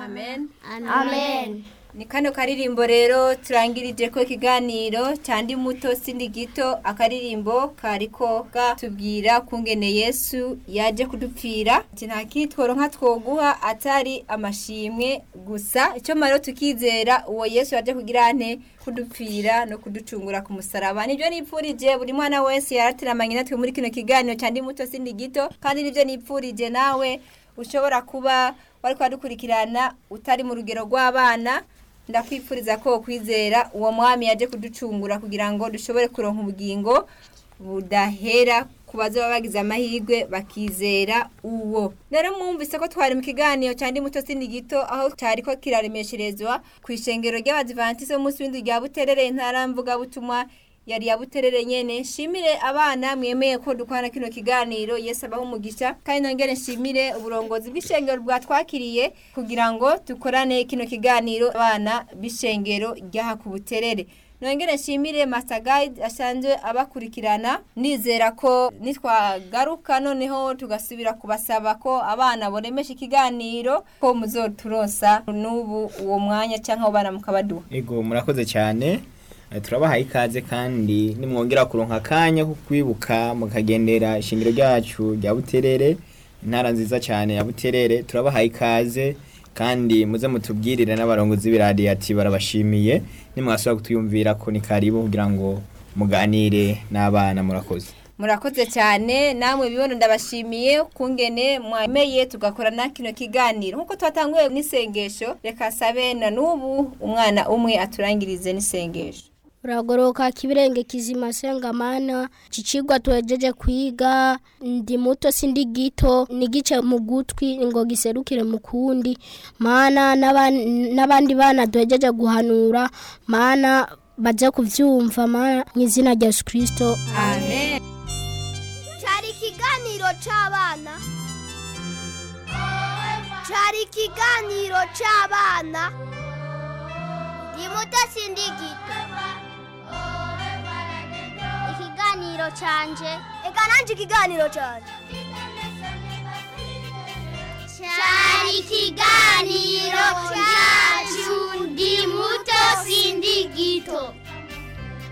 amen amen ni kano karirimbo rero turangirije ko ikiganiro cyandi muto sindi gito akaririmbo kariko gatubwira kungene yesu yaje kudupfira ati nta kitworo nka twoguha atari amashimwe gusa icyo maro tukizera uwo yesu yaje kugira ante kudupfira no kuducungura ku musaraba nibyo nipfurije buri mwana wese yaratiramanye natwe muri kino kiganiro cyandi muto sindi gito kandi nibyo nipfurije nawe ushobora kuba wari kwadukurikirana utari mu rugero rw'abana ndakwifuriza ko kwizera uwo mwami yaje kuducungura kugira ngo dushobore kuronka ubugingo budahera ku bazoba bagize amahirwe bakizera uwo rero mwumvise ko twari mu kiganiro cyandi muto sindi gito aho cyari ko kiraremesherezwa ku ishengero ry'abadivantisite b'umunsi w'indwi rya buterere intara mvugabutumwa yari ya buterere nyene nshimire abana mwemeye ko dukorana kino kiganiro yesu abaho umugisha kandi nongere nshimire uburongozi bw'ishengero bwatwakiriye kugira ngo dukorane kino kiganiro abana b'ishengero ryaha ku buterere nongere nshimire Master Guide asanzwe abakurikirana nizera ko nitwagaruka noneho tugasubira kubasaba ko abana boremesha ikiganiro ko muzoturosa n'ubu uwo mwanya cyangwa abana mukabaduha ego murakoze cyane Eh, turabahaye ikaze kandi nimwongera kuronka akanya ko kwibuka mukagendera ishingiro ryacu rya buterere intara nziza cyane ya buterere turabahaye ikaze kandi muze mutubwirire n'abarongozi b'iradiyo ati barabashimiye nimwasubira kutwiyumvira ko ni karibu kugira ngo muganire n'abana murakoze murakoze cyane namwe bibono ndabashimiye kungene mwemeye tugakorana kino kiganiro nkuko twatanguye n'isengesho reka sabe na n'ubu umwana umwe aturangirize n'isengesho uragoroka kibirenge kizima sengamana cicigwa tuhejeje kwiga ndi muto sindi gito nigice mu gutwi ngo giserukire mu kundi mana n'aban- n'abandi bana duhejeje guhanura mana baze kuvyumva mana mu izina rya yesu kirisito amen cyari ikiganiro cy'abana cyari ikiganiro cy'abana ndi muto sindi gito ikiganiro cyanje reka nanjye ikiganiro cyanje cyari ikiganiro